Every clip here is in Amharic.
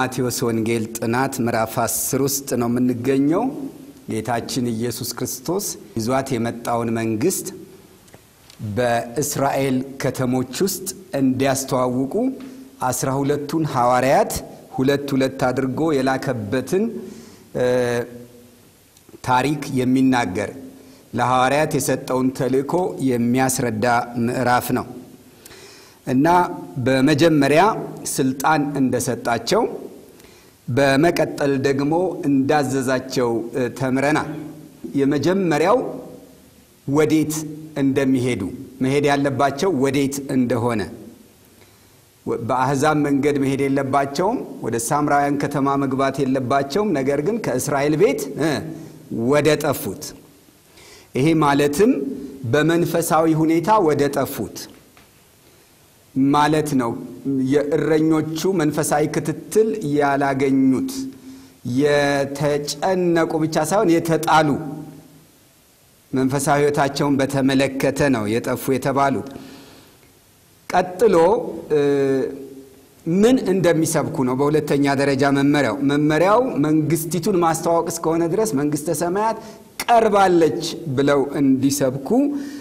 በማቴዎስ ወንጌል ጥናት ምዕራፍ 10 ውስጥ ነው የምንገኘው። ጌታችን ኢየሱስ ክርስቶስ ይዟት የመጣውን መንግስት በእስራኤል ከተሞች ውስጥ እንዲያስተዋውቁ አስራ ሁለቱን ሐዋርያት ሁለት ሁለት አድርጎ የላከበትን ታሪክ የሚናገር ለሐዋርያት የሰጠውን ተልእኮ የሚያስረዳ ምዕራፍ ነው እና በመጀመሪያ ስልጣን እንደሰጣቸው በመቀጠል ደግሞ እንዳዘዛቸው ተምረናል። የመጀመሪያው ወዴት እንደሚሄዱ መሄድ ያለባቸው ወዴት እንደሆነ በአሕዛብ መንገድ መሄድ የለባቸውም። ወደ ሳምራውያን ከተማ መግባት የለባቸውም። ነገር ግን ከእስራኤል ቤት ወደ ጠፉት ይሄ ማለትም በመንፈሳዊ ሁኔታ ወደ ጠፉት ማለት ነው። የእረኞቹ መንፈሳዊ ክትትል ያላገኙት የተጨነቁ ብቻ ሳይሆን የተጣሉ መንፈሳዊ ሕይወታቸውን በተመለከተ ነው የጠፉ የተባሉት። ቀጥሎ ምን እንደሚሰብኩ ነው። በሁለተኛ ደረጃ መመሪያው መመሪያው መንግስቲቱን ማስተዋወቅ እስከሆነ ድረስ መንግስተ ሰማያት ቀርባለች ብለው እንዲሰብኩ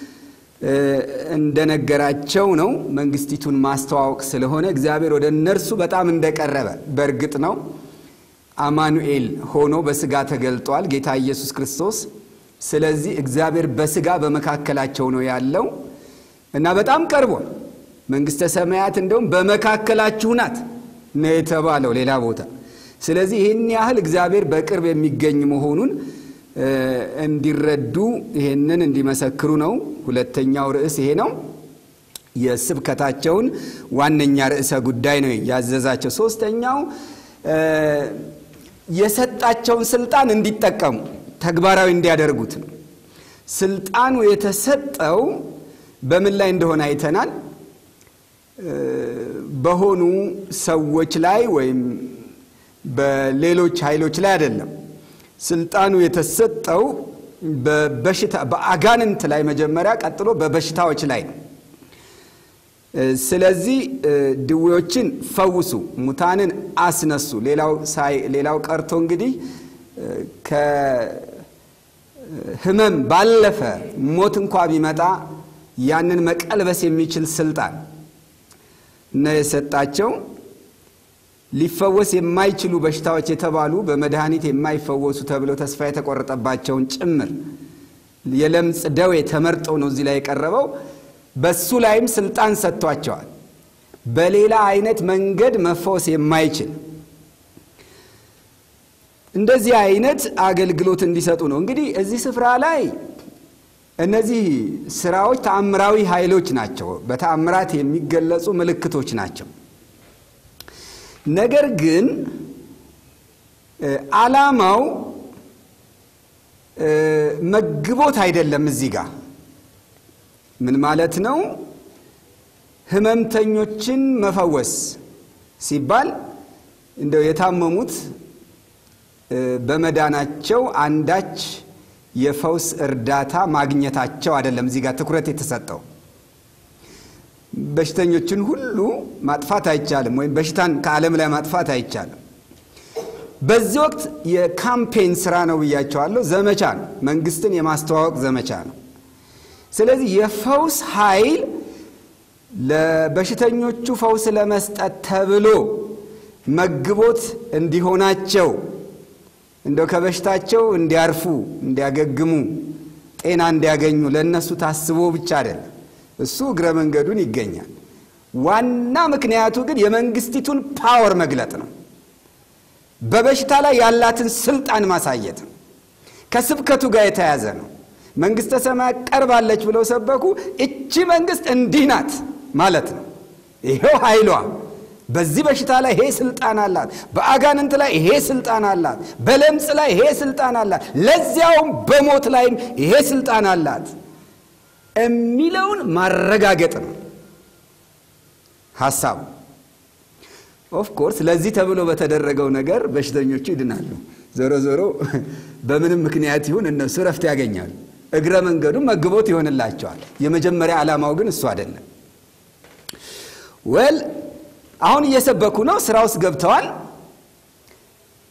እንደነገራቸው ነው። መንግስቲቱን ማስተዋወቅ ስለሆነ እግዚአብሔር ወደ እነርሱ በጣም እንደቀረበ በእርግጥ ነው። አማኑኤል ሆኖ በስጋ ተገልጧል ጌታ ኢየሱስ ክርስቶስ። ስለዚህ እግዚአብሔር በስጋ በመካከላቸው ነው ያለው እና በጣም ቀርቧል። መንግስተ ሰማያት እንደውም በመካከላችሁ ናት ነው የተባለው ሌላ ቦታ። ስለዚህ ይህን ያህል እግዚአብሔር በቅርብ የሚገኝ መሆኑን እንዲረዱ ይሄንን እንዲመሰክሩ ነው። ሁለተኛው ርዕስ ይሄ ነው። የስብከታቸውን ዋነኛ ርዕሰ ጉዳይ ነው ያዘዛቸው። ሶስተኛው የሰጣቸውን ስልጣን እንዲጠቀሙ ተግባራዊ እንዲያደርጉት ነው። ስልጣኑ የተሰጠው በምን ላይ እንደሆነ አይተናል። በሆኑ ሰዎች ላይ ወይም በሌሎች ኃይሎች ላይ አይደለም። ስልጣኑ የተሰጠው በበሽታ በአጋንንት ላይ መጀመሪያ፣ ቀጥሎ በበሽታዎች ላይ ነው። ስለዚህ ድዌዎችን ፈውሱ፣ ሙታንን አስነሱ። ሌላው ሳይ ሌላው ቀርቶ እንግዲህ ከሕመም ባለፈ ሞት እንኳ ቢመጣ ያንን መቀልበስ የሚችል ስልጣን ነው የሰጣቸው። ሊፈወስ የማይችሉ በሽታዎች የተባሉ በመድኃኒት የማይፈወሱ ተብለው ተስፋ የተቆረጠባቸውን ጭምር የለምጽ ደዌ ተመርጠው ነው እዚህ ላይ የቀረበው። በሱ ላይም ስልጣን ሰጥቷቸዋል። በሌላ አይነት መንገድ መፈወስ የማይችል እንደዚህ አይነት አገልግሎት እንዲሰጡ ነው። እንግዲህ እዚህ ስፍራ ላይ እነዚህ ስራዎች ተአምራዊ ኃይሎች ናቸው። በተአምራት የሚገለጹ ምልክቶች ናቸው። ነገር ግን ዓላማው መግቦት አይደለም። እዚህ ጋር ምን ማለት ነው? ህመምተኞችን መፈወስ ሲባል እንደው የታመሙት በመዳናቸው አንዳች የፈውስ እርዳታ ማግኘታቸው አይደለም። እዚህ ጋር ትኩረት የተሰጠው በሽተኞችን ሁሉ ማጥፋት አይቻልም፣ ወይም በሽታን ከዓለም ላይ ማጥፋት አይቻልም። በዚህ ወቅት የካምፔን ስራ ነው ብያቸዋለሁ። ዘመቻ ነው፣ መንግስትን የማስተዋወቅ ዘመቻ ነው። ስለዚህ የፈውስ ኃይል ለበሽተኞቹ ፈውስ ለመስጠት ተብሎ መግቦት እንዲሆናቸው እንደው ከበሽታቸው እንዲያርፉ፣ እንዲያገግሙ፣ ጤና እንዲያገኙ ለእነሱ ታስቦ ብቻ አይደለም። እሱ እግረ መንገዱን ይገኛል። ዋና ምክንያቱ ግን የመንግስቲቱን ፓወር መግለጥ ነው። በበሽታ ላይ ያላትን ስልጣን ማሳየት ነው። ከስብከቱ ጋር የተያዘ ነው። መንግስተ ሰማያት ቀርባለች ብለው ሰበኩ። እቺ መንግስት እንዲህ ናት ማለት ነው። ይሄው ኃይሏ በዚህ በሽታ ላይ ይሄ ስልጣን አላት። በአጋንንት ላይ ይሄ ስልጣን አላት። በለምጽ ላይ ይሄ ስልጣን አላት። ለዚያውም በሞት ላይም ይሄ ስልጣን አላት የሚለውን ማረጋገጥ ነው ሀሳቡ። ኦፍ ኮርስ ለዚህ ተብሎ በተደረገው ነገር በሽተኞቹ ይድናሉ። ዞሮ ዞሮ በምንም ምክንያት ይሁን እነሱ ረፍት ያገኛሉ። እግረ መንገዱ መግቦት ይሆንላቸዋል። የመጀመሪያ ዓላማው ግን እሱ አይደለም። ወል አሁን እየሰበኩ ነው። ስራ ውስጥ ገብተዋል።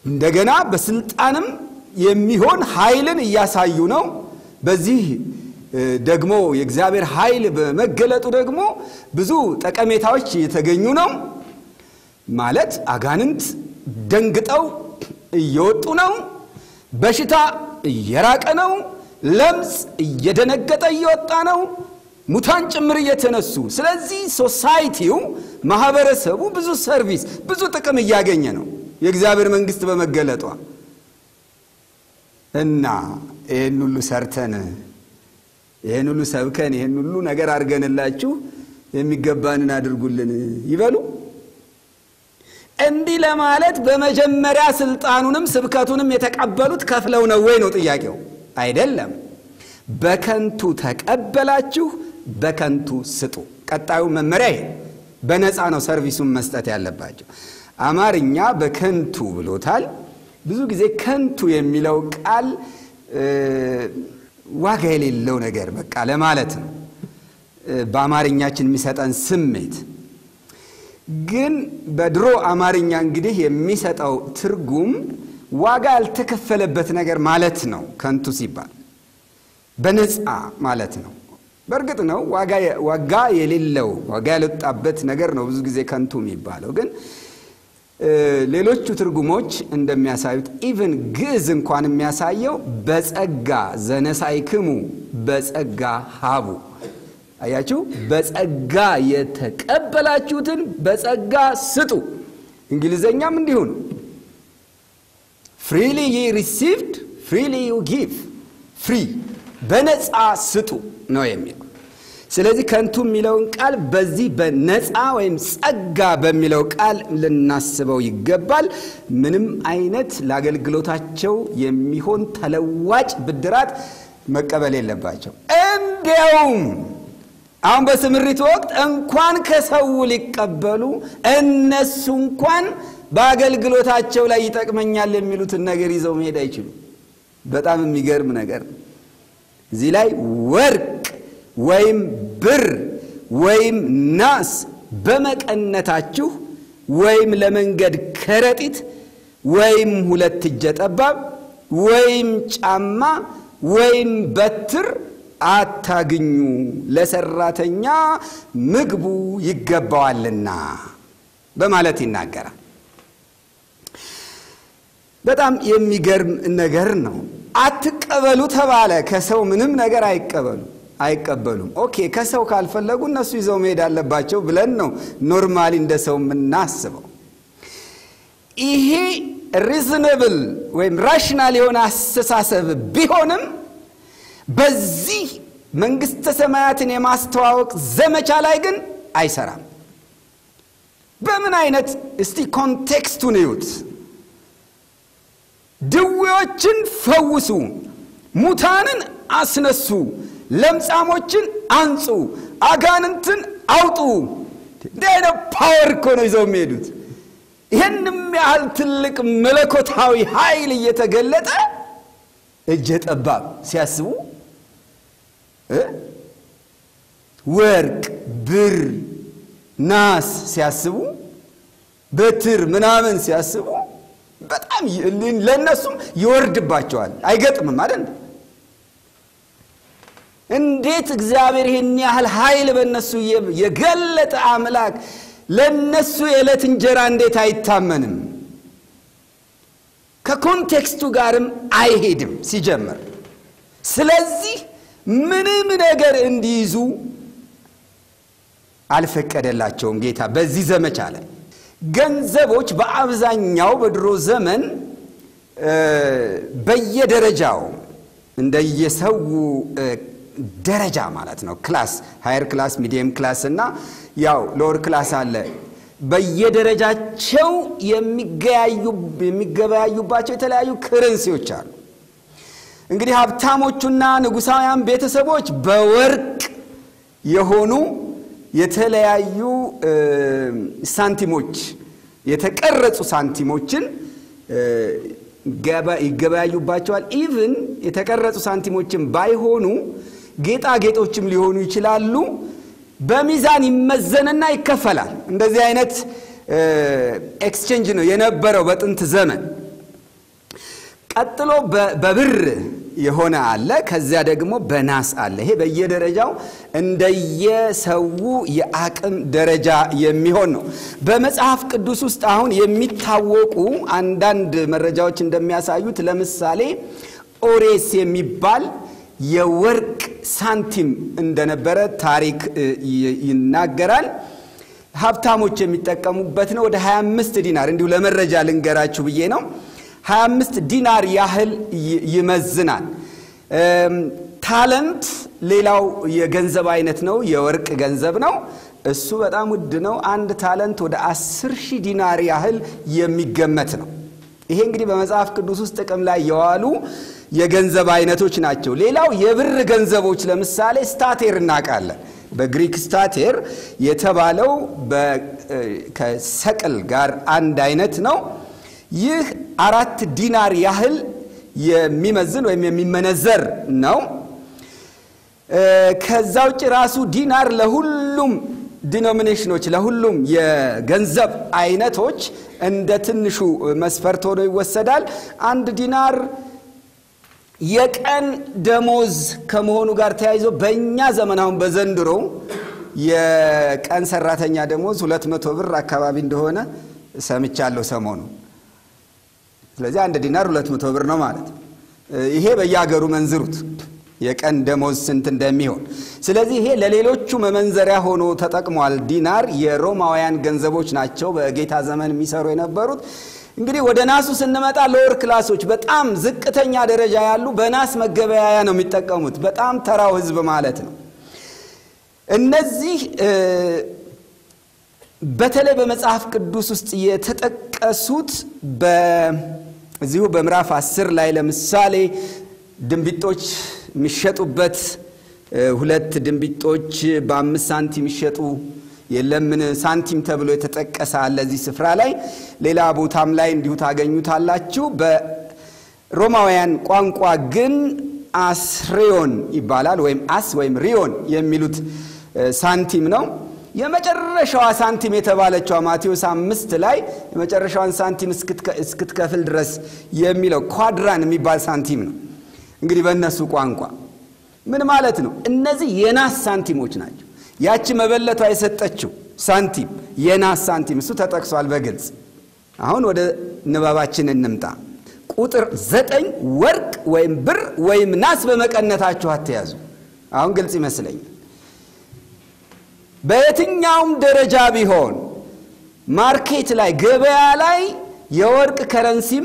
እንደገና በስልጣንም የሚሆን ኃይልን እያሳዩ ነው። በዚህ ደግሞ የእግዚአብሔር ኃይል በመገለጡ ደግሞ ብዙ ጠቀሜታዎች እየተገኙ ነው። ማለት አጋንንት ደንግጠው እየወጡ ነው። በሽታ እየራቀ ነው። ለምጽ እየደነገጠ እየወጣ ነው። ሙታን ጭምር እየተነሱ ስለዚህ ሶሳይቲው ማህበረሰቡ ብዙ ሰርቪስ ብዙ ጥቅም እያገኘ ነው የእግዚአብሔር መንግስት በመገለጧ እና ይህን ሁሉ ሰርተን ይህን ሁሉ ሰብከን ይህን ሁሉ ነገር አድርገንላችሁ የሚገባንን አድርጉልን ይበሉ። እንዲህ ለማለት በመጀመሪያ ስልጣኑንም ስብከቱንም የተቀበሉት ከፍለው ነው ወይ ነው ጥያቄው? አይደለም። በከንቱ ተቀበላችሁ፣ በከንቱ ስጡ። ቀጣዩ መመሪያ ይሄ በነፃ ነው ሰርቪሱን መስጠት ያለባቸው። አማርኛ በከንቱ ብሎታል። ብዙ ጊዜ ከንቱ የሚለው ቃል ዋጋ የሌለው ነገር በቃ ለማለት ነው በአማርኛችን የሚሰጠን ስሜት ግን በድሮ አማርኛ እንግዲህ የሚሰጠው ትርጉም ዋጋ ያልተከፈለበት ነገር ማለት ነው። ከንቱ ሲባል በነፃ ማለት ነው። በእርግጥ ነው ዋጋ የሌለው ዋጋ ያልወጣበት ነገር ነው ብዙ ጊዜ ከንቱ የሚባለው። ግን ሌሎቹ ትርጉሞች እንደሚያሳዩት ኢቭን ግዕዝ እንኳን የሚያሳየው በጸጋ ዘነሳይክሙ በጸጋ ሀቡ አያችሁ፣ በጸጋ የተቀበላችሁትን በጸጋ ስጡ። እንግሊዘኛም እንዲሁ ነው። ፍሪሊ ይ ሪሲቭድ ፍሪሊ ዩ ጊቭ፣ ፍሪ በነፃ ስጡ ነው የሚለው። ስለዚህ ከንቱ የሚለውን ቃል በዚህ በነፃ ወይም ጸጋ በሚለው ቃል ልናስበው ይገባል። ምንም አይነት ለአገልግሎታቸው የሚሆን ተለዋጭ ብድራት መቀበል የለባቸው። እንዲያውም አሁን በስምሪት ወቅት እንኳን ከሰው ሊቀበሉ እነሱ እንኳን በአገልግሎታቸው ላይ ይጠቅመኛል የሚሉትን ነገር ይዘው መሄድ አይችሉም። በጣም የሚገርም ነገር ነው። እዚህ ላይ ወርቅ ወይም ብር ወይም ናስ በመቀነታችሁ ወይም ለመንገድ ከረጢት ወይም ሁለት እጀ ጠባብ ወይም ጫማ ወይም በትር አታግኙ፣ ለሰራተኛ ምግቡ ይገባዋልና በማለት ይናገራል። በጣም የሚገርም ነገር ነው። አትቀበሉ ተባለ። ከሰው ምንም ነገር አይቀበሉ አይቀበሉም። ኦኬ ከሰው ካልፈለጉ እነሱ ይዘው መሄድ አለባቸው ብለን ነው ኖርማሊ እንደ ሰው የምናስበው። ይሄ ሪዝነብል ወይም ራሽናል የሆነ አስተሳሰብ ቢሆንም በዚህ መንግሥተ ሰማያትን የማስተዋወቅ ዘመቻ ላይ ግን አይሰራም። በምን አይነት እስቲ ኮንቴክስቱን እዩት። ድዌዎችን ፈውሱ፣ ሙታንን አስነሱ፣ ለምጻሞችን አንጹ፣ አጋንንትን አውጡ። እንዲህ አይነት ፓወር እኮ ነው ይዘው የሚሄዱት። ይህንም ያህል ትልቅ መለኮታዊ ኃይል እየተገለጠ እጀ ጠባብ ሲያስቡ ወርቅ፣ ብር፣ ናስ ሲያስቡ በትር ምናምን ሲያስቡ በጣም ለእነሱም ይወርድባቸዋል። አይገጥምም አይደል? እንዴት እግዚአብሔር ይህን ያህል ኃይል በእነሱ የገለጠ አምላክ ለእነሱ የዕለት እንጀራ እንዴት አይታመንም? ከኮንቴክስቱ ጋርም አይሄድም ሲጀምር። ስለዚህ ምንም ነገር እንዲይዙ አልፈቀደላቸውም ጌታ በዚህ ዘመቻ ላይ። ገንዘቦች በአብዛኛው በድሮ ዘመን በየደረጃው እንደየሰው ደረጃ ማለት ነው ክላስ ሃየር ክላስ፣ ሚዲየም ክላስ እና ያው ሎወር ክላስ አለ። በየደረጃቸው የሚገበያዩባቸው የተለያዩ ክረንሲዎች አሉ። እንግዲህ ሀብታሞቹና ንጉሳውያን ቤተሰቦች በወርቅ የሆኑ የተለያዩ ሳንቲሞች የተቀረጹ ሳንቲሞችን ይገበያዩባቸዋል። ኢቭን የተቀረጹ ሳንቲሞችን ባይሆኑ ጌጣጌጦችም ሊሆኑ ይችላሉ። በሚዛን ይመዘንና ይከፈላል። እንደዚህ አይነት ኤክስቼንጅ ነው የነበረው በጥንት ዘመን። ቀጥሎ በብር የሆነ አለ። ከዚያ ደግሞ በናስ አለ። ይሄ በየደረጃው እንደየሰው የአቅም ደረጃ የሚሆን ነው። በመጽሐፍ ቅዱስ ውስጥ አሁን የሚታወቁ አንዳንድ መረጃዎች እንደሚያሳዩት ለምሳሌ ኦሬስ የሚባል የወርቅ ሳንቲም እንደነበረ ታሪክ ይናገራል። ሀብታሞች የሚጠቀሙበት ነው። ወደ 25 ዲናር እንዲሁ ለመረጃ ልንገራችሁ ብዬ ነው። 25 ዲናር ያህል ይመዝናል። ታለንት ሌላው የገንዘብ አይነት ነው። የወርቅ ገንዘብ ነው። እሱ በጣም ውድ ነው። አንድ ታለንት ወደ 10 ሺህ ዲናር ያህል የሚገመት ነው። ይሄ እንግዲህ በመጽሐፍ ቅዱስ ውስጥ ጥቅም ላይ የዋሉ የገንዘብ አይነቶች ናቸው። ሌላው የብር ገንዘቦች ለምሳሌ ስታቴር እናውቃለን። በግሪክ ስታቴር የተባለው ከሰቅል ጋር አንድ አይነት ነው። ይህ አራት ዲናር ያህል የሚመዝን ወይም የሚመነዘር ነው። ከዛ ውጭ ራሱ ዲናር ለሁሉም ዲኖሚኔሽኖች ለሁሉም የገንዘብ አይነቶች እንደ ትንሹ መስፈርት ሆኖ ይወሰዳል። አንድ ዲናር የቀን ደሞዝ ከመሆኑ ጋር ተያይዞ በእኛ ዘመን አሁን በዘንድሮ የቀን ሰራተኛ ደሞዝ ሁለት መቶ ብር አካባቢ እንደሆነ ሰምቻለሁ ሰሞኑ። ስለዚህ አንድ ዲናር ሁለት መቶ ብር ነው ማለት ነው። ይሄ በየሀገሩ መንዝሩት የቀን ደሞዝ ስንት እንደሚሆን። ስለዚህ ይሄ ለሌሎቹ መመንዘሪያ ሆኖ ተጠቅሟል። ዲናር የሮማውያን ገንዘቦች ናቸው በጌታ ዘመን የሚሰሩ የነበሩት። እንግዲህ ወደ ናሱ ስንመጣ ሎወር ክላሶች በጣም ዝቅተኛ ደረጃ ያሉ በናስ መገበያያ ነው የሚጠቀሙት። በጣም ተራው ሕዝብ ማለት ነው። እነዚህ በተለይ በመጽሐፍ ቅዱስ ውስጥ የተጠቀሱት በዚሁ በምዕራፍ አስር ላይ ለምሳሌ ድንቢጦች የሚሸጡበት ሁለት ድንቢጦች በአምስት ሳንቲም የሚሸጡ የለምን ሳንቲም ተብሎ የተጠቀሰ አለ እዚህ ስፍራ ላይ። ሌላ ቦታም ላይ እንዲሁ ታገኙታላችሁ። በሮማውያን ቋንቋ ግን አስሬዮን ይባላል ወይም አስ ወይም ሪዮን የሚሉት ሳንቲም ነው። የመጨረሻዋ ሳንቲም የተባለችዋ ማቴዎስ አምስት ላይ የመጨረሻዋን ሳንቲም እስክትከፍል ድረስ የሚለው ኳድራን የሚባል ሳንቲም ነው። እንግዲህ በእነሱ ቋንቋ ምን ማለት ነው? እነዚህ የናስ ሳንቲሞች ናቸው። ያቺ መበለቷ የሰጠችው ሳንቲም የናስ ሳንቲም እሱ ተጠቅሷል በግልጽ። አሁን ወደ ንባባችን እንምጣ። ቁጥር ዘጠኝ ወርቅ ወይም ብር ወይም ናስ በመቀነታችሁ አትያዙ። አሁን ግልጽ ይመስለኛል። በየትኛውም ደረጃ ቢሆን ማርኬት ላይ ገበያ ላይ የወርቅ ከረንሲም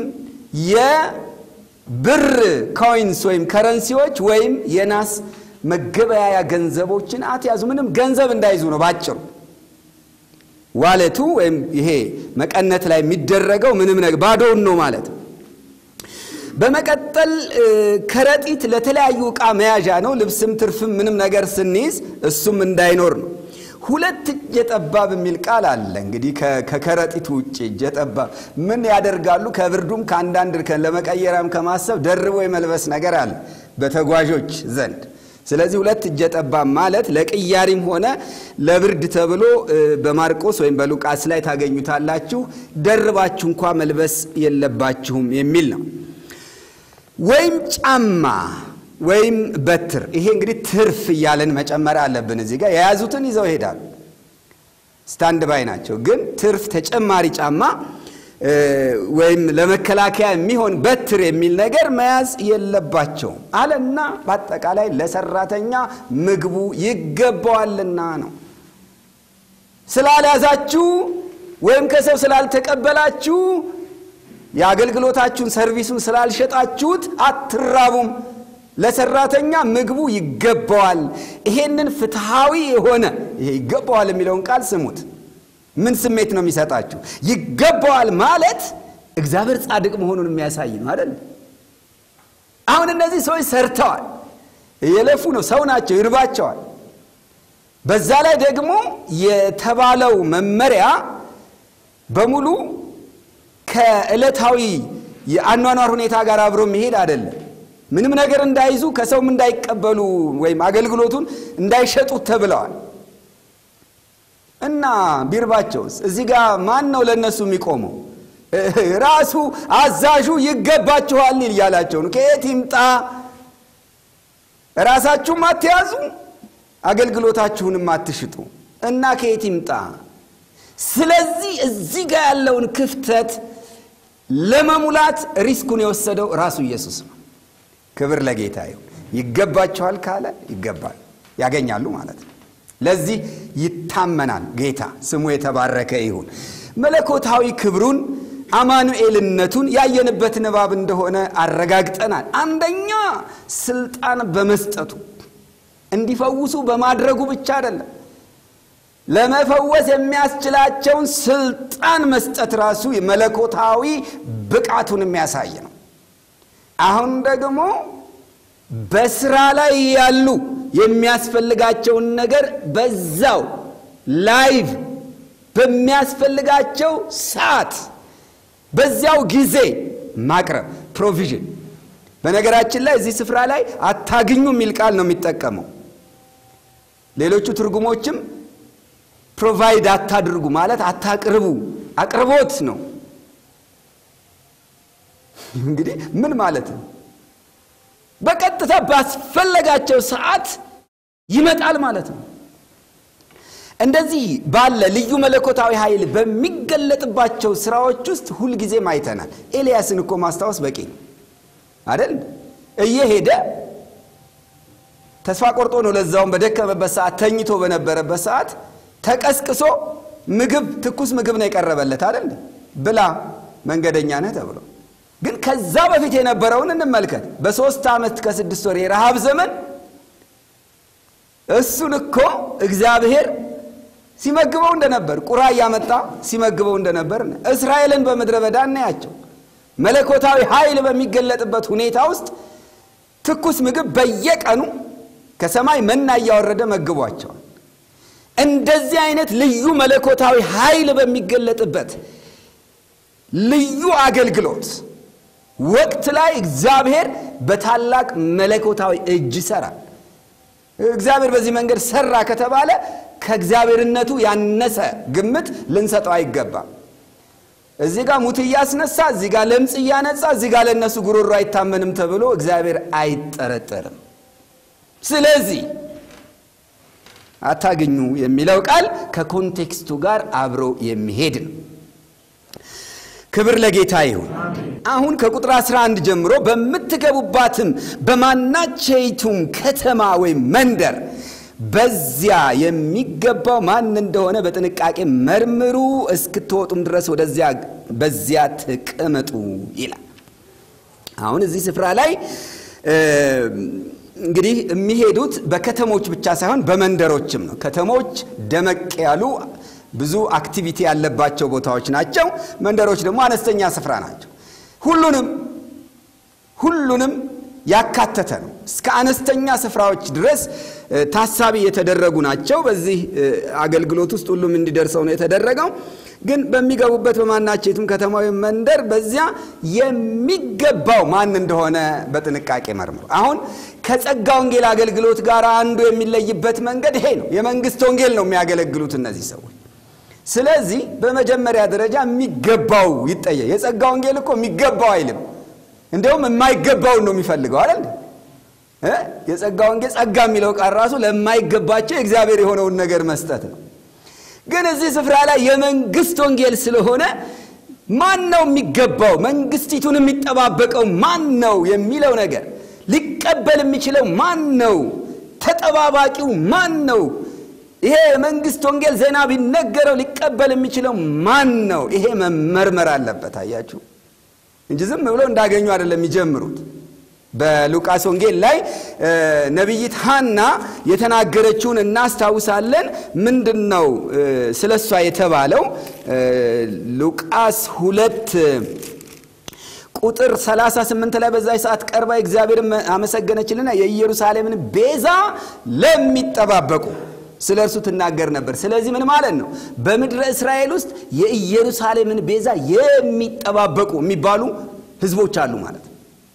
የብር ኮይንስ ወይም ከረንሲዎች ወይም የናስ መገበያያ ገንዘቦችን አትያዙ። ምንም ገንዘብ እንዳይዙ ነው ባጭሩ። ዋለቱ ወይም ይሄ መቀነት ላይ የሚደረገው ምንም ነገር ባዶውን ነው ማለት ነው። በመቀጠል ከረጢት ለተለያዩ ዕቃ መያዣ ነው። ልብስም ትርፍም ምንም ነገር ስንይዝ እሱም እንዳይኖር ነው። ሁለት እጀ ጠባብ የሚል ቃል አለ። እንግዲህ ከከረጢቱ ውጭ እጀ ጠባብ ምን ያደርጋሉ? ከብርዱም ከአንዳንድ ለመቀየሪያም ከማሰብ ደርቦ የመልበስ ነገር አለ በተጓዦች ዘንድ። ስለዚህ ሁለት እጀ ጠባብ ማለት ለቅያሪም ሆነ ለብርድ ተብሎ በማርቆስ ወይም በሉቃስ ላይ ታገኙታላችሁ። ደርባችሁ እንኳ መልበስ የለባችሁም የሚል ነው። ወይም ጫማ ወይም በትር። ይሄ እንግዲህ ትርፍ እያለን መጨመር አለብን። እዚህ ጋር የያዙትን ይዘው ይሄዳሉ፣ ስታንድ ባይ ናቸው። ግን ትርፍ ተጨማሪ ጫማ ወይም ለመከላከያ የሚሆን በትር የሚል ነገር መያዝ የለባቸውም አለና በአጠቃላይ ለሰራተኛ ምግቡ ይገባዋልና ነው። ስላልያዛችሁ ወይም ከሰው ስላልተቀበላችሁ የአገልግሎታችሁን ሰርቪሱን ስላልሸጣችሁት አትራቡም። ለሰራተኛ ምግቡ ይገባዋል። ይሄንን ፍትሐዊ የሆነ ይሄ ይገባዋል የሚለውን ቃል ስሙት። ምን ስሜት ነው የሚሰጣችሁ? ይገባዋል ማለት እግዚአብሔር ጻድቅ መሆኑን የሚያሳይ ነው አይደል? አሁን እነዚህ ሰዎች ሰርተዋል፣ እየለፉ ነው፣ ሰው ናቸው፣ ይርባቸዋል። በዛ ላይ ደግሞ የተባለው መመሪያ በሙሉ ከዕለታዊ የአኗኗር ሁኔታ ጋር አብሮ የሚሄድ አይደለም። ምንም ነገር እንዳይዙ ከሰውም እንዳይቀበሉ ወይም አገልግሎቱን እንዳይሸጡት ተብለዋል። እና ቢርባቸውስ እዚህ ጋር ማን ነው ለእነሱ የሚቆመው? ራሱ አዛዡ ይገባችኋል እያላቸው ነው። ከየት ይምጣ? ራሳችሁም አትያዙ፣ አገልግሎታችሁንም አትሽጡ እና ከየት ይምጣ? ስለዚህ እዚህ ጋር ያለውን ክፍተት ለመሙላት ሪስኩን የወሰደው ራሱ ኢየሱስ ነው። ክብር ለጌታ ይሁን። ይገባችኋል ካለ ይገባል፣ ያገኛሉ ማለት ነው። ለዚህ ይታመናል። ጌታ ስሙ የተባረከ ይሁን። መለኮታዊ ክብሩን አማኑኤልነቱን ያየንበት ንባብ እንደሆነ አረጋግጠናል። አንደኛ ስልጣን በመስጠቱ እንዲፈውሱ በማድረጉ ብቻ አይደለም፣ ለመፈወስ የሚያስችላቸውን ስልጣን መስጠት ራሱ መለኮታዊ ብቃቱን የሚያሳይ ነው። አሁን ደግሞ በስራ ላይ ያሉ የሚያስፈልጋቸውን ነገር በዛው ላይቭ በሚያስፈልጋቸው ሰዓት በዚያው ጊዜ ማቅረብ ፕሮቪዥን። በነገራችን ላይ እዚህ ስፍራ ላይ አታግኙ የሚል ቃል ነው የሚጠቀመው። ሌሎቹ ትርጉሞችም ፕሮቫይድ አታድርጉ ማለት አታቅርቡ፣ አቅርቦት ነው። እንግዲህ ምን ማለት ነው? በቀጥታ ባስፈለጋቸው ሰዓት ይመጣል ማለት ነው። እንደዚህ ባለ ልዩ መለኮታዊ ኃይል በሚገለጥባቸው ስራዎች ውስጥ ሁልጊዜም አይተናል። ኤልያስን እኮ ማስታወስ በቂ ነው አደል? እየሄደ ተስፋ ቆርጦ ነው። ለዛውም በደከመበት ሰዓት ተኝቶ በነበረበት ሰዓት ተቀስቅሶ ምግብ ትኩስ ምግብ ነው የቀረበለት አደል? ብላ መንገደኛ ነህ ተብሎ ግን ከዛ በፊት የነበረውን እንመልከት። በሦስት ዓመት ከስድስት ወር የረሃብ ዘመን እሱን እኮ እግዚአብሔር ሲመግበው እንደነበር ቁራ እያመጣ ሲመግበው እንደነበር እስራኤልን በምድረ በዳ እናያቸው። መለኮታዊ ኃይል በሚገለጥበት ሁኔታ ውስጥ ትኩስ ምግብ በየቀኑ ከሰማይ መና እያወረደ መግቧቸዋል። እንደዚህ አይነት ልዩ መለኮታዊ ኃይል በሚገለጥበት ልዩ አገልግሎት ወቅት ላይ እግዚአብሔር በታላቅ መለኮታዊ እጅ ይሰራል። እግዚአብሔር በዚህ መንገድ ሰራ ከተባለ ከእግዚአብሔርነቱ ያነሰ ግምት ልንሰጠው አይገባም። እዚህ ጋር ሙት እያስነሳ፣ እዚህ ጋር ለምጽ እያነጻ፣ እዚህ ጋር ለእነሱ ጉሮሮ አይታመንም ተብሎ እግዚአብሔር አይጠረጠርም። ስለዚህ አታግኙ የሚለው ቃል ከኮንቴክስቱ ጋር አብሮ የሚሄድ ነው። ክብር ለጌታ ይሁን። አሁን ከቁጥር 11 ጀምሮ በምትገቡባትም በማናቸይቱም ከተማ ወይም መንደር በዚያ የሚገባው ማን እንደሆነ በጥንቃቄ መርምሩ፣ እስክትወጡም ድረስ ወደዚያ በዚያ ተቀመጡ ይላል። አሁን እዚህ ስፍራ ላይ እንግዲህ የሚሄዱት በከተሞች ብቻ ሳይሆን በመንደሮችም ነው። ከተሞች ደመቅ ያሉ ብዙ አክቲቪቲ ያለባቸው ቦታዎች ናቸው። መንደሮች ደግሞ አነስተኛ ስፍራ ናቸው። ሁሉንም ሁሉንም ያካተተ ነው። እስከ አነስተኛ ስፍራዎች ድረስ ታሳቢ የተደረጉ ናቸው። በዚህ አገልግሎት ውስጥ ሁሉም እንዲደርሰው ነው የተደረገው። ግን በሚገቡበት በማናቸውም ከተማ ወይም መንደር በዚያ የሚገባው ማን እንደሆነ በጥንቃቄ መርምሩ። አሁን ከጸጋ ወንጌል አገልግሎት ጋር አንዱ የሚለይበት መንገድ ይሄ ነው። የመንግስት ወንጌል ነው የሚያገለግሉት እነዚህ ሰዎች። ስለዚህ በመጀመሪያ ደረጃ የሚገባው ይጠየቅ። የጸጋ ወንጌል እኮ የሚገባው አይልም፣ እንዲሁም የማይገባውን ነው የሚፈልገው አይደል? የጸጋ ወንጌል ጸጋ የሚለው ቃል ራሱ ለማይገባቸው የእግዚአብሔር የሆነውን ነገር መስጠት ነው። ግን እዚህ ስፍራ ላይ የመንግስት ወንጌል ስለሆነ ማን ነው የሚገባው? መንግስቲቱን የሚጠባበቀው ማን ነው የሚለው ነገር ሊቀበል የሚችለው ማን ነው? ተጠባባቂው ማን ነው? ይሄ የመንግስት ወንጌል ዜና ቢነገረው ሊቀበል የሚችለው ማን ነው? ይሄ መመርመር አለበት። አያችሁ እንጂ ዝም ብለው እንዳገኙ አይደለም የሚጀምሩት። በሉቃስ ወንጌል ላይ ነቢይት ሐና የተናገረችውን እናስታውሳለን። ምንድን ነው ስለ እሷ የተባለው? ሉቃስ ሁለት ቁጥር 38 ላይ በዛች ሰዓት ቀርባ እግዚአብሔርን አመሰገነችልና የኢየሩሳሌምን ቤዛ ለሚጠባበቁ ስለ እርሱ ትናገር ነበር። ስለዚህ ምን ማለት ነው? በምድረ እስራኤል ውስጥ የኢየሩሳሌምን ቤዛ የሚጠባበቁ የሚባሉ ህዝቦች አሉ ማለት ነው።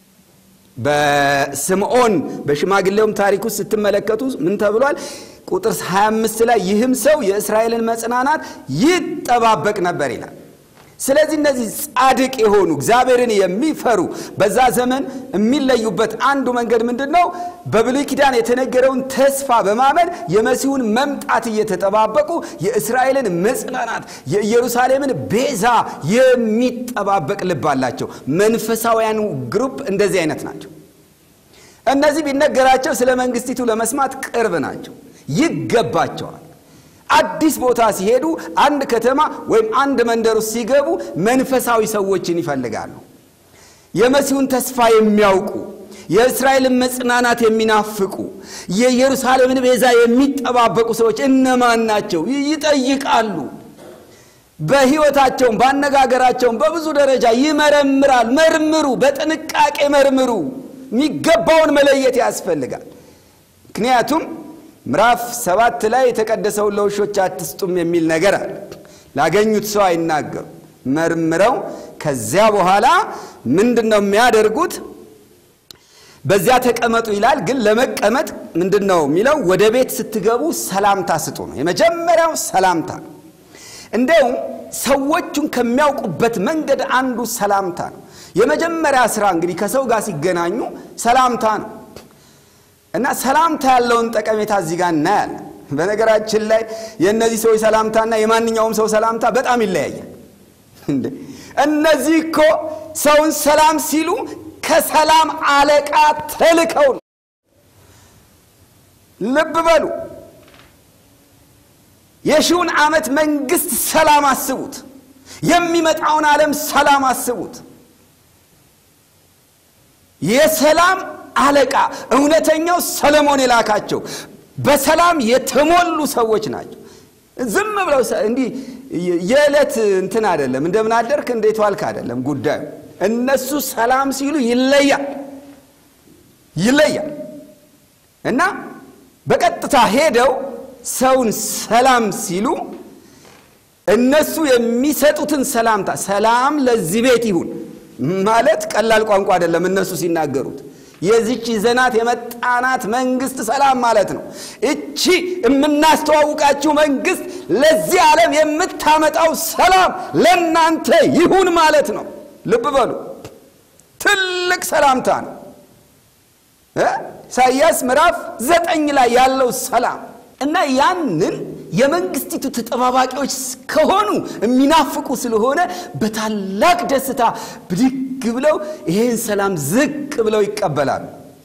በስምዖን በሽማግሌውም ታሪክ ውስጥ ስትመለከቱ ምን ተብሏል? ቁጥር 25 ላይ ይህም ሰው የእስራኤልን መጽናናት ይጠባበቅ ነበር ይላል። ስለዚህ እነዚህ ጻድቅ የሆኑ እግዚአብሔርን የሚፈሩ በዛ ዘመን የሚለዩበት አንዱ መንገድ ምንድን ነው? በብሉይ ኪዳን የተነገረውን ተስፋ በማመን የመሲሁን መምጣት እየተጠባበቁ የእስራኤልን መጽናናት፣ የኢየሩሳሌምን ቤዛ የሚጠባበቅ ልብ አላቸው። መንፈሳውያኑ ግሩፕ እንደዚህ አይነት ናቸው። እነዚህ ቢነገራቸው ስለ መንግስቲቱ ለመስማት ቅርብ ናቸው፣ ይገባቸዋል። አዲስ ቦታ ሲሄዱ አንድ ከተማ ወይም አንድ መንደር ውስጥ ሲገቡ መንፈሳዊ ሰዎችን ይፈልጋሉ። የመሲሁን ተስፋ የሚያውቁ የእስራኤልን መጽናናት የሚናፍቁ የኢየሩሳሌምን ቤዛ የሚጠባበቁ ሰዎች እነማን ናቸው? ይጠይቃሉ። በሕይወታቸውም በአነጋገራቸውም በብዙ ደረጃ ይመረምራል። መርምሩ፣ በጥንቃቄ መርምሩ። የሚገባውን መለየት ያስፈልጋል። ምክንያቱም ምዕራፍ ሰባት ላይ የተቀደሰውን ለውሾች አትስጡም የሚል ነገር አለ። ላገኙት ሰው አይናገሩ። መርምረው ከዚያ በኋላ ምንድን ነው የሚያደርጉት? በዚያ ተቀመጡ ይላል። ግን ለመቀመጥ ምንድን ነው የሚለው? ወደ ቤት ስትገቡ ሰላምታ ስጡ ነው። የመጀመሪያው ሰላምታ ነው። እንዲያውም ሰዎቹን ከሚያውቁበት መንገድ አንዱ ሰላምታ ነው። የመጀመሪያ ስራ እንግዲህ ከሰው ጋር ሲገናኙ ሰላምታ ነው እና ሰላምታ ያለውን ጠቀሜታ እዚህ ጋር እናያለን። በነገራችን ላይ የእነዚህ ሰዎች ሰላምታና የማንኛውም ሰው ሰላምታ በጣም ይለያያል። እነዚህ እኮ ሰውን ሰላም ሲሉ ከሰላም አለቃ ተልከው ነው። ልብ በሉ። የሺውን ዓመት መንግስት ሰላም አስቡት። የሚመጣውን ዓለም ሰላም አስቡት። የሰላም አለቃ እውነተኛው ሰለሞን የላካቸው በሰላም የተሞሉ ሰዎች ናቸው። ዝም ብለው እንዲህ የዕለት እንትን አይደለም፣ እንደምን አደርክ እንዴት ዋልክ አይደለም ጉዳዩ። እነሱ ሰላም ሲሉ ይለያል ይለያል እና በቀጥታ ሄደው ሰውን ሰላም ሲሉ እነሱ የሚሰጡትን ሰላምታ ሰላም ለዚህ ቤት ይሁን ማለት ቀላል ቋንቋ አይደለም። እነሱ ሲናገሩት የዚች ይዘናት የመጣናት መንግስት ሰላም ማለት ነው። እቺ የምናስተዋውቃችሁ መንግስት ለዚህ ዓለም የምታመጣው ሰላም ለእናንተ ይሁን ማለት ነው። ልብ በሉ፣ ትልቅ ሰላምታ ነው። ኢሳይያስ ምዕራፍ ዘጠኝ ላይ ያለው ሰላም እና ያንን የመንግስቲቱ ተጠባባቂዎች ከሆኑ የሚናፍቁ ስለሆነ በታላቅ ደስታ ብድግ ብለው ይሄን ሰላም ዝቅ ብለው ይቀበላሉ።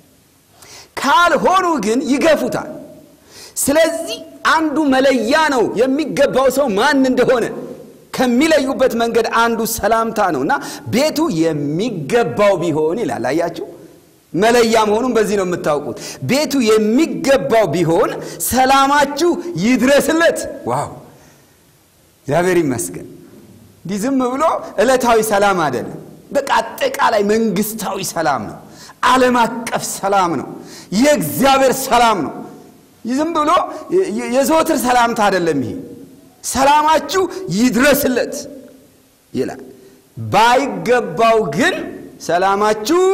ካልሆኑ ግን ይገፉታል። ስለዚህ አንዱ መለያ ነው የሚገባው ሰው ማን እንደሆነ ከሚለዩበት መንገድ አንዱ ሰላምታ ነው እና ቤቱ የሚገባው ቢሆን ይላል። አያችሁ መለያ መሆኑን በዚህ ነው የምታውቁት። ቤቱ የሚገባው ቢሆን ሰላማችሁ ይድረስለት። ዋው እግዚአብሔር ይመስገን። እንዲህ ዝም ብሎ ዕለታዊ ሰላም አይደለም። በቃ አጠቃላይ መንግስታዊ ሰላም ነው። ዓለም አቀፍ ሰላም ነው። የእግዚአብሔር ሰላም ነው። ዝም ብሎ የዘወትር ሰላምታ አይደለም። ይሄ ሰላማችሁ ይድረስለት ይላል። ባይገባው ግን ሰላማችሁ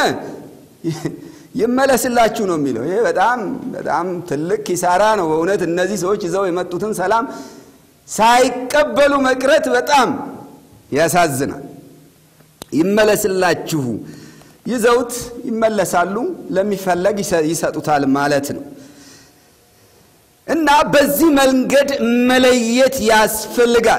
ይመለስላችሁ ነው የሚለው። ይሄ በጣም በጣም ትልቅ ኪሳራ ነው በእውነት እነዚህ ሰዎች ይዘው የመጡትን ሰላም ሳይቀበሉ መቅረት በጣም ያሳዝናል። ይመለስላችሁ ይዘውት ይመለሳሉ፣ ለሚፈለግ ይሰጡታል ማለት ነው። እና በዚህ መንገድ መለየት ያስፈልጋል።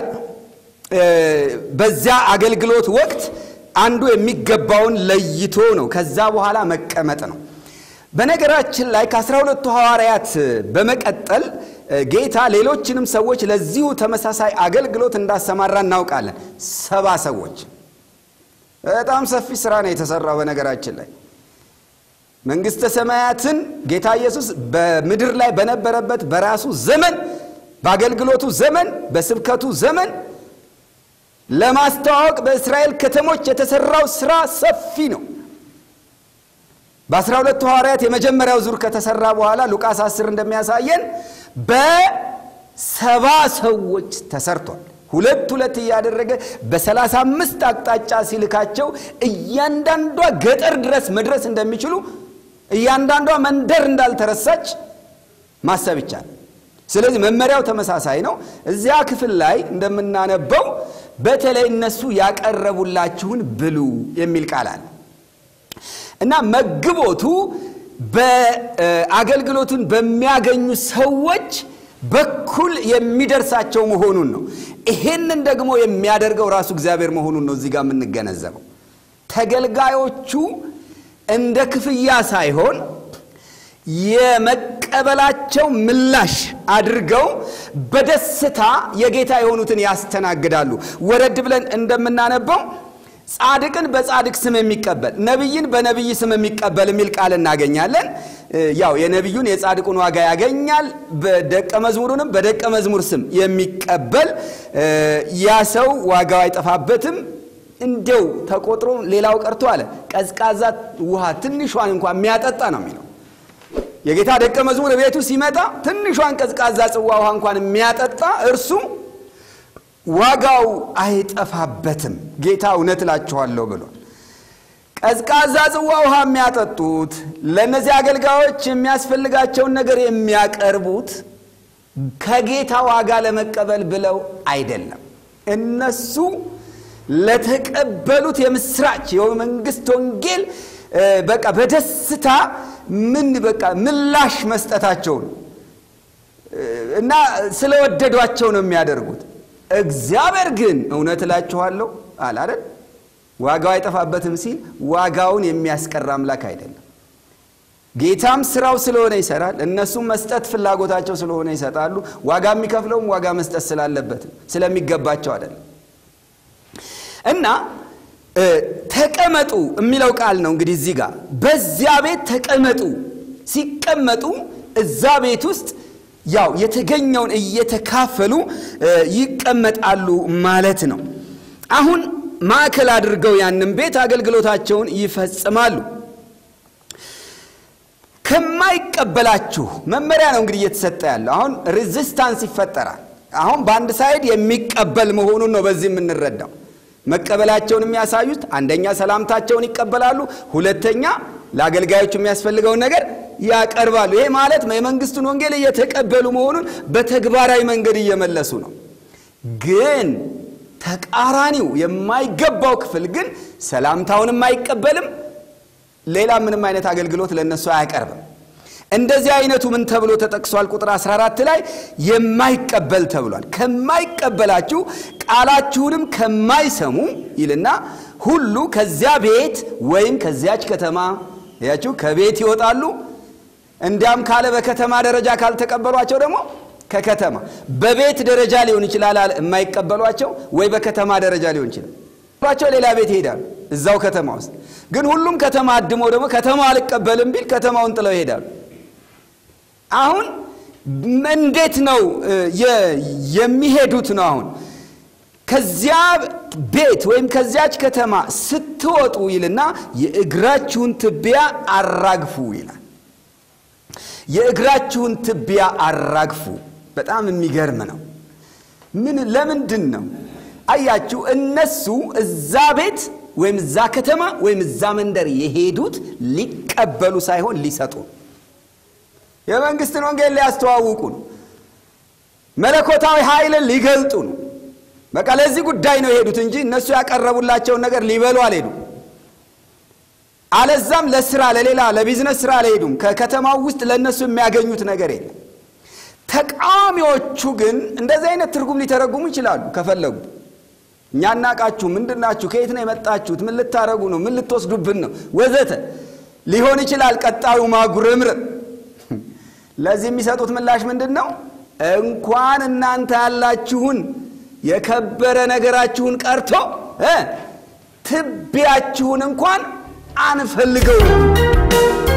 በዚያ አገልግሎት ወቅት አንዱ የሚገባውን ለይቶ ነው። ከዛ በኋላ መቀመጥ ነው። በነገራችን ላይ ከአስራ ሁለቱ ሐዋርያት በመቀጠል ጌታ ሌሎችንም ሰዎች ለዚሁ ተመሳሳይ አገልግሎት እንዳሰማራ እናውቃለን። ሰባ ሰዎች። በጣም ሰፊ ስራ ነው የተሰራው። በነገራችን ላይ መንግሥተ ሰማያትን ጌታ ኢየሱስ በምድር ላይ በነበረበት በራሱ ዘመን፣ በአገልግሎቱ ዘመን፣ በስብከቱ ዘመን ለማስተዋወቅ በእስራኤል ከተሞች የተሰራው ስራ ሰፊ ነው። በአስራ ሁለቱ ሐዋርያት የመጀመሪያው ዙር ከተሰራ በኋላ ሉቃስ አስር እንደሚያሳየን በሰባ ሰዎች ተሰርቷል። ሁለት ሁለት እያደረገ በሰላሳ አምስት አቅጣጫ ሲልካቸው እያንዳንዷ ገጠር ድረስ መድረስ እንደሚችሉ እያንዳንዷ መንደር እንዳልተረሳች ማሰብ ይቻላል። ስለዚህ መመሪያው ተመሳሳይ ነው። እዚያ ክፍል ላይ እንደምናነበው በተለይ እነሱ ያቀረቡላችሁን ብሉ የሚል ቃል አለ እና መግቦቱ በአገልግሎቱን በሚያገኙ ሰዎች በኩል የሚደርሳቸው መሆኑን ነው። ይሄንን ደግሞ የሚያደርገው ራሱ እግዚአብሔር መሆኑን ነው እዚህ ጋር የምንገነዘበው። ተገልጋዮቹ እንደ ክፍያ ሳይሆን የመቀበላቸው ምላሽ አድርገው በደስታ የጌታ የሆኑትን ያስተናግዳሉ። ወረድ ብለን እንደምናነበው ጻድቅን በጻድቅ ስም የሚቀበል ነቢይን በነቢይ ስም የሚቀበል የሚል ቃል እናገኛለን። ያው የነቢዩን የጻድቁን ዋጋ ያገኛል። በደቀ መዝሙሩንም በደቀ መዝሙር ስም የሚቀበል ያ ሰው ዋጋው አይጠፋበትም። እንደው ተቆጥሮ ሌላው ቀርቶ አለ ቀዝቃዛ ውሃ ትንሿን እንኳን የሚያጠጣ ነው የሚለው የጌታ ደቀ መዝሙር ቤቱ ሲመጣ ትንሿን ቀዝቃዛ ጽዋ ውሃ እንኳን የሚያጠጣ እርሱ ዋጋው አይጠፋበትም። ጌታ እውነት እላችኋለሁ ብሏል። ቀዝቃዛ ጽዋ ውሃ የሚያጠጡት ለእነዚህ አገልጋዮች የሚያስፈልጋቸውን ነገር የሚያቀርቡት ከጌታ ዋጋ ለመቀበል ብለው አይደለም። እነሱ ለተቀበሉት የምስራች የመንግስት ወንጌል በቃ በደስታ ምን በቃ ምላሽ መስጠታቸው ነው እና ስለወደዷቸው ነው የሚያደርጉት። እግዚአብሔር ግን እውነት እላችኋለሁ አለ አይደል ዋጋው አይጠፋበትም ሲል ዋጋውን የሚያስቀር አምላክ አይደለም። ጌታም ስራው ስለሆነ ይሰራል። እነሱም መስጠት ፍላጎታቸው ስለሆነ ይሰጣሉ። ዋጋ የሚከፍለውም ዋጋ መስጠት ስላለበት ስለሚገባቸው አይደለም። እና ተቀመጡ የሚለው ቃል ነው እንግዲህ እዚህ ጋር በዚያ ቤት ተቀመጡ። ሲቀመጡ እዛ ቤት ውስጥ ያው የተገኘውን እየተካፈሉ ይቀመጣሉ ማለት ነው። አሁን ማዕከል አድርገው ያንን ቤት አገልግሎታቸውን ይፈጽማሉ። ከማይቀበላችሁ መመሪያ ነው እንግዲህ እየተሰጠ ያለው። አሁን ሬዚስታንስ ይፈጠራል። አሁን በአንድ ሳይድ የሚቀበል መሆኑን ነው በዚህ የምንረዳው። መቀበላቸውን የሚያሳዩት አንደኛ ሰላምታቸውን ይቀበላሉ፣ ሁለተኛ ለአገልጋዮቹ የሚያስፈልገውን ነገር ያቀርባሉ። ይሄ ማለት የመንግስቱን ወንጌል እየተቀበሉ መሆኑን በተግባራዊ መንገድ እየመለሱ ነው። ግን ተቃራኒው የማይገባው ክፍል ግን ሰላምታውንም አይቀበልም፣ ሌላ ምንም አይነት አገልግሎት ለእነሱ አያቀርብም። እንደዚህ አይነቱ ምን ተብሎ ተጠቅሷል? ቁጥር 14 ላይ የማይቀበል ተብሏል። ከማይቀበላችሁ ቃላችሁንም ከማይሰሙ ይልና ሁሉ ከዚያ ቤት ወይም ከዚያች ከተማ ያችሁ ከቤት ይወጣሉ። እንዲያም ካለ በከተማ ደረጃ ካልተቀበሏቸው ደግሞ ከከተማ በቤት ደረጃ ሊሆን ይችላል አለ የማይቀበሏቸው ወይ በከተማ ደረጃ ሊሆን ይችላል ቸው ሌላ ቤት ይሄዳሉ እዛው ከተማ ውስጥ ግን ሁሉም ከተማ አድሞ ደግሞ ከተማ አልቀበልም ቢል ከተማውን ጥለው ይሄዳሉ አሁን እንዴት ነው የሚሄዱት ነው አሁን ከዚያ ቤት ወይም ከዚያች ከተማ ስትወጡ ይልና የእግራችሁን ትቢያ አራግፉ ይላል የእግራችሁን ትቢያ አራግፉ በጣም የሚገርም ነው ምን ለምንድን ነው አያችሁ እነሱ እዛ ቤት ወይም እዛ ከተማ ወይም እዛ መንደር የሄዱት ሊቀበሉ ሳይሆን ሊሰጡ የመንግስትን ወንጌል ሊያስተዋውቁ ነው መለኮታዊ ኃይልን ሊገልጡ ነው በቃ ለዚህ ጉዳይ ነው የሄዱት እንጂ እነሱ ያቀረቡላቸውን ነገር ሊበሉ አልሄዱም አለዛም ለስራ ለሌላ ለቢዝነስ ስራ አልሄዱም ከከተማው ውስጥ ለእነሱ የሚያገኙት ነገር የለም ተቃዋሚዎቹ ግን እንደዚህ አይነት ትርጉም ሊተረጉሙ ይችላሉ ከፈለጉ እኛ እናቃችሁ ምንድናችሁ ከየት ነው የመጣችሁት ምን ልታረጉ ነው ምን ልትወስዱብን ነው ወዘተ ሊሆን ይችላል ቀጣዩ ማጉረምረም ለዚህ የሚሰጡት ምላሽ ምንድን ነው እንኳን እናንተ ያላችሁን የከበረ ነገራችሁን ቀርቶ ትቢያችሁን እንኳን አንፈልገው